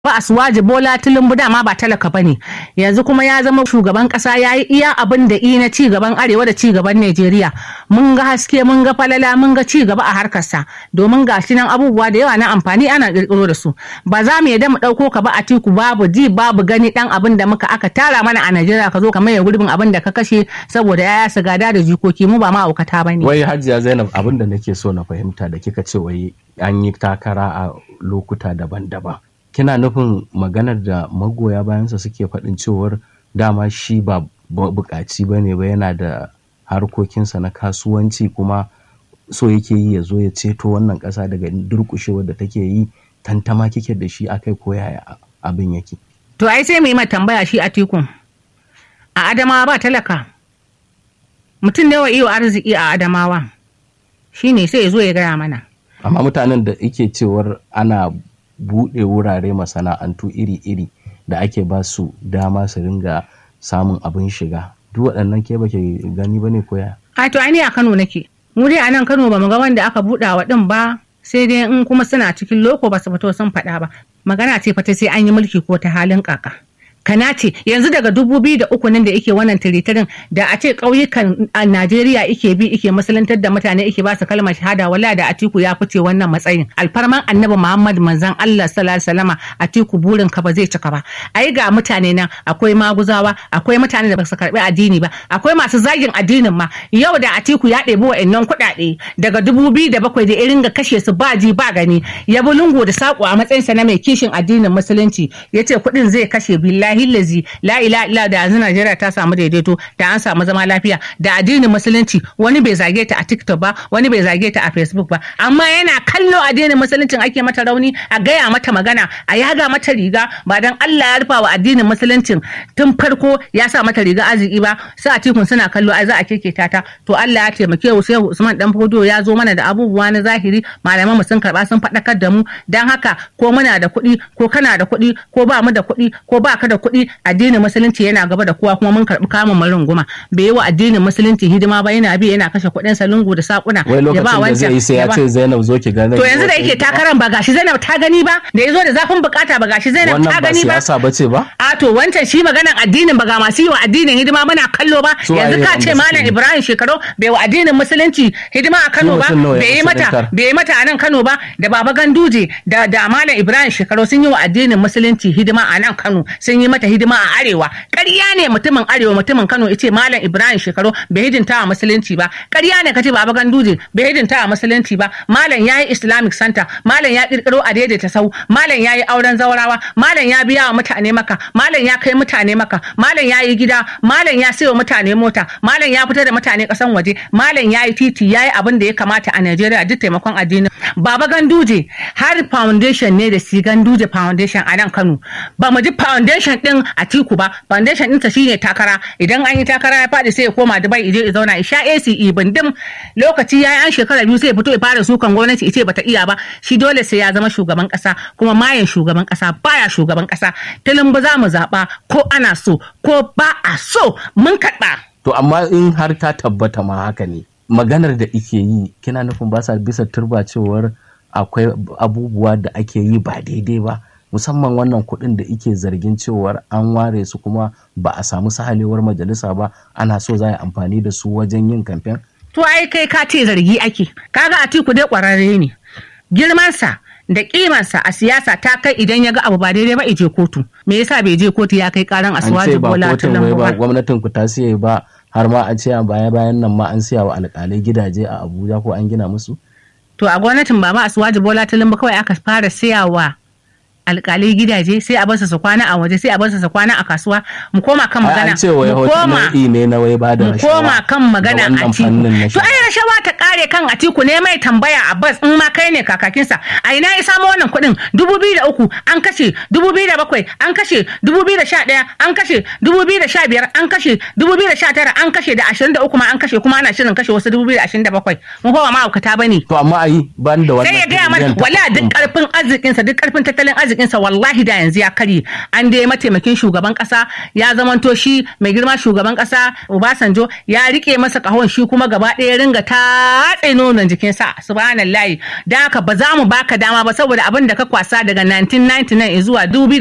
ba asuwaji bola tulumbu dama ba talaka ba ne yanzu kuma ya zama shugaban kasa ya yi iya abin da na ci gaban arewa da ci gaban najeriya mun ga haske mun ga falala mun ga ci gaba a harkarsa domin ga shi nan abubuwa da yawa na amfani ana kirkiro da su ba za mu yadda mu ɗauko ka ba a tiku babu ji babu gani dan abin da muka aka tara mana a najeriya ka zo ka maye gurbin abin da ka kashe saboda yaya su gada da jikoki mu ba ma aukata ba ne. wai hajiya zainab abin da nake so na fahimta da kika ce wai an yi takara a lokuta daban-daban kina nufin maganar da magoya bayansa suke faɗin cewar dama shi ba buƙaci ba ne ba yana da harkokinsa na kasuwanci kuma so yake yi ya zo ya ceto wannan ƙasa daga durƙushewar da take yi tantama kike da shi akai ko yaya abin yake to ai sai mu yi tambaya shi a tikun a adamawa ba talaka mutum da yawa iyo arziki a adamawa shine sai ya zo ya gaya mana amma mutanen da ike cewar ana buɗe wurare masana'antu iri-iri da ake ba su dama su ringa samun abin shiga duk waɗannan ke bake gani ba ne koya a to ai a Kano nake mu dai a nan Kano ba mu ga wanda aka buɗa wa ɗin ba sai dai in kuma suna cikin loko ba su fito sun faɗa ba magana ce fata sai an yi mulki ko ta halin kaka kana ce yanzu daga dubu biyu da uku nan da ike wannan tiritirin da a ce ƙauyukan a Najeriya ike bi ike musulantar da mutane ike ba su kalmar shahada wala da Atiku ya fice wannan matsayin alfarman annabi Muhammad manzon Allah sallallahu alaihi wasallama Atiku burin ka ba zai cika ba ai ga mutane nan akwai maguzawa akwai mutane da ba su karbi addini ba akwai masu zagin addinin ma yau da Atiku ya ɗebi wa'annan kuɗaɗe daga dubu biyu da bakwai da irin ga kashe su ba ji ba gani ya bi lungu da saƙo a matsayinsa na mai kishin addinin musulunci ya ce kuɗin zai kashe billahi billahi lazi la ila illa da yanzu Najeriya ta samu daidaito da an samu zama lafiya da addinin musulunci wani bai zage ta a TikTok ba wani bai zage ta a Facebook ba amma yana kallo addinin musuluncin ake mata rauni a gaya mata magana a yaga mata riga ba dan Allah ya rufa wa addinin musuluncin tun farko ya sa mata riga arziki ba sai a tikun suna kallo ai za a keketa ta to Allah ya taimake mu sai Usman dan Fodo ya zo mana da abubuwa na zahiri malaman mu sun karba sun faɗakar da mu dan haka ko muna da kuɗi ko kana da kuɗi ko ba mu da kuɗi ko ba ka da kuɗi addinin musulunci yana gaba da kowa kuma mun karɓi kamun mu runguma bai yi wa addinin musulunci hidima ba yana bi yana kashe kuɗin sa lungu da sakuna wai lokacin da zai yi sai ya ce Zainab zo ki gane to yanzu da yake takaran ba gashi Zainab ta gani ba da yazo da zafin bukata ba gashi Zainab ta gani ba wannan ba siyasa bace ba a to wancan shi maganan addinin ba ga masu yi wa addinin hidima muna kallo ba yanzu ka ce malam Ibrahim shekaru bai wa addinin musulunci hidima a Kano ba bai yi mata bai yi mata a nan Kano ba da Baba Ganduje da da malam Ibrahim shekaru sun yi wa addinin musulunci hidima a nan Kano sun yi mata hidima a arewa ƙarya ne mutumin arewa mutumin Kano yace malam Ibrahim shekaru bai hidinta a musulunci ba ƙarya ne kace Baba Ganduje bai hidinta a musulunci ba malam yayi Islamic Center malam ya kirkiro a daidaita sau malam yayi auren zaurawa malam ya biya wa mutane maka malam ya kai mutane maka malam yayi gida malam ya sayo mutane mota malam ya fitar da mutane kasan waje malam yayi titi yayi abin da ya kamata a Najeriya duk taimakon addini Baba Ganduje har foundation ne da si Ganduje foundation a nan Kano ba mu ji foundation din a Tiku ba foundation ɗinsa shine takara idan an yi takara ya faɗi sai ya koma Dubai ije ya zauna ya sha AC ibindim lokaci yayi an shekara biyu sai ya fito ya fara sukan gwamnati ice bata iya ba shi dole sai ya zama shugaban ƙasa kuma mayan shugaban ƙasa baya shugaban ƙasa tilin ba za mu zaɓa ko ana so ko ba a so mun kaɗa. to amma in har ta tabbata ma haka ne maganar da ike yi kina nufin ba sa bisa turba cewar akwai abubuwa da ake yi ba daidai ba musamman wannan kuɗin da ike zargin cewar an ware su kuma ba a samu sahalewar majalisa ba ana so za a yi amfani da su wajen yin kamfen? To ai kai ka ce zargi ake kaga Atiku dai ƙwararre ne girmansa da kimansa a siyasa ta kai idan ya ga abu ba daidai ba ije kotu me yasa bai je kotu ya kai karan asuwaji bola tinubu ba gwamnatin ku ta siye ba har ma a ce a baya bayan nan ma an siya wa alƙalai gidaje a abuja ko an gina musu to a gwamnatin baba asuwaji bola tinubu kawai aka fara siyawa alkalai gidaje sai a basu su kwana a waje sai a basu su kwana a kasuwa mu koma kan magana an ce wai nau'i ne na wai bada mu koma kan magana a tiku to ai rashawa ta kare kan atiku ne mai tambaya a bas in ma kai ne kakakinsa a ina ya samu wannan kuɗin dubu biyu da uku an kashe dubu biyu da bakwai an kashe dubu biyu da sha ɗaya an kashe dubu biyu da sha biyar an kashe dubu biyu da sha tara an kashe da ashirin da uku ma an kashe kuma ana shirin kashe wasu dubu biyu da ashirin da bakwai mu kowa ma'aukata ba ne. to amma ayi ban da wannan sai ya gaya mana wala duk karfin arzikinsa duk karfin tattalin arziki arzikinsa wallahi da yanzu ya karye an dai mataimakin shugaban kasa ya zamanto shi mai girma shugaban kasa Obasanjo ya rike masa kahon shi kuma gaba ɗaya ringa tatse nonon jikinsa subhanallahi da haka ba za mu baka dama ba saboda abin da ka kwasa daga 1999 zuwa